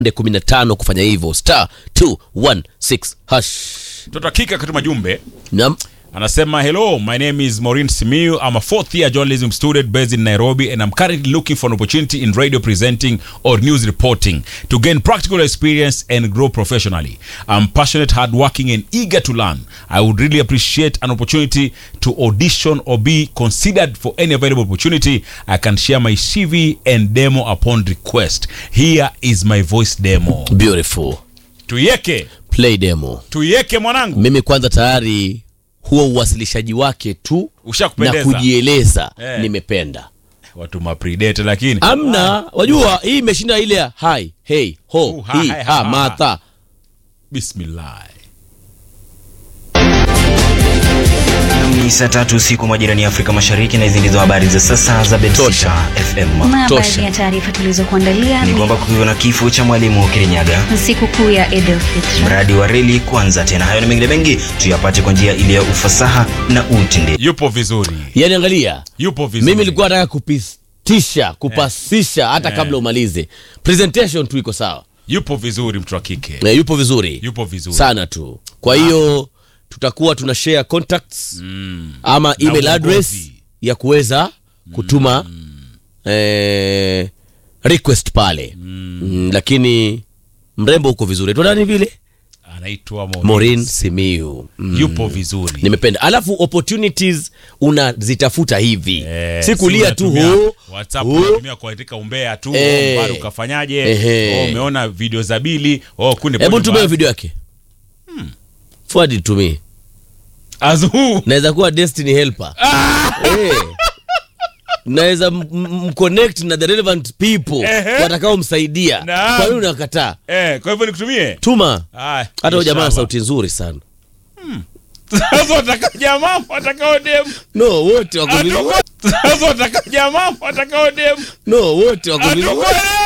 15 kufanya hivyo star 216 hash mtoto wa kike akatuma jumbe Naam. anasema hello my name is Maureen Simiu I'm a fourth year journalism student based in Nairobi and I'm currently looking for an opportunity in radio presenting or news reporting to gain practical experience and grow professionally I'm passionate hardworking and eager to learn I would really appreciate an opportunity to audition or be considered for any available opportunity I can share my CV and demo upon request here is my voice demo beautiful tuieke play demo tuieke mwanangu mimi kwanza tayari huo uwasilishaji wake tu na ushakupendeza kujieleza Eh. nimependa watu mapredate lakini amna wajua hii imeshinda ile ya hi hey ho Uh, ha, hi ha, ha ha. matha bismillah Ni saa tatu usiku majirani ya Afrika Mashariki, na hizi ndizo habari za sasa za Tosha. Betsita FM. Na Tosha. baadhi ya taarifa tulizokuandalia Ni ni kwamba kukiwa na kifo cha mwalimu Kirinyaga, siku kuu ya Eid al-Fitr. mradi wa reli kuanza tena. Hayo na mengine mengi tuyapate kwa njia ile ya ufasaha na utendaji. yupo vizuri yani angalia yupo vizuri mimi nilikuwa nataka kupistisha kupasisha hata kabla umalize presentation tu iko sawa yupo vizuri mtu wa kike na yupo vizuri yupo vizuri sana tu kwa hiyo tutakuwa tuna share contacts mm. ama Na email uongozi. address ya kuweza kutuma eh, request pale mm. lakini mrembo huko vizuri tunani vile anaitwa Maureen Maureen. Simiu mm. yupo vizuri nimependa alafu opportunities unazitafuta hivi Eh, si kulia si tu unatumia huu WhatsApp huu. unatumia kuandika umbea tu Eh. oh, bado ukafanyaje Ehe. oh, umeona video za bili oh, kunde hebu ponde tumie ba- video yake forward it to me Azu. naweza kuwa destiny helper Eh. naweza m- m- mconnect na the relevant people Ehe. watakaomsaidia Naam. kwa nini unakataa eh, kwa hivyo nikutumie tuma Ah, hata huyo jamaa ana inshallah. sauti nzuri sana sasa wataka jamaa watakao demu no wote wako vizuri sasa wataka jamaa watakao demu no wote wako vizuri Atakuwa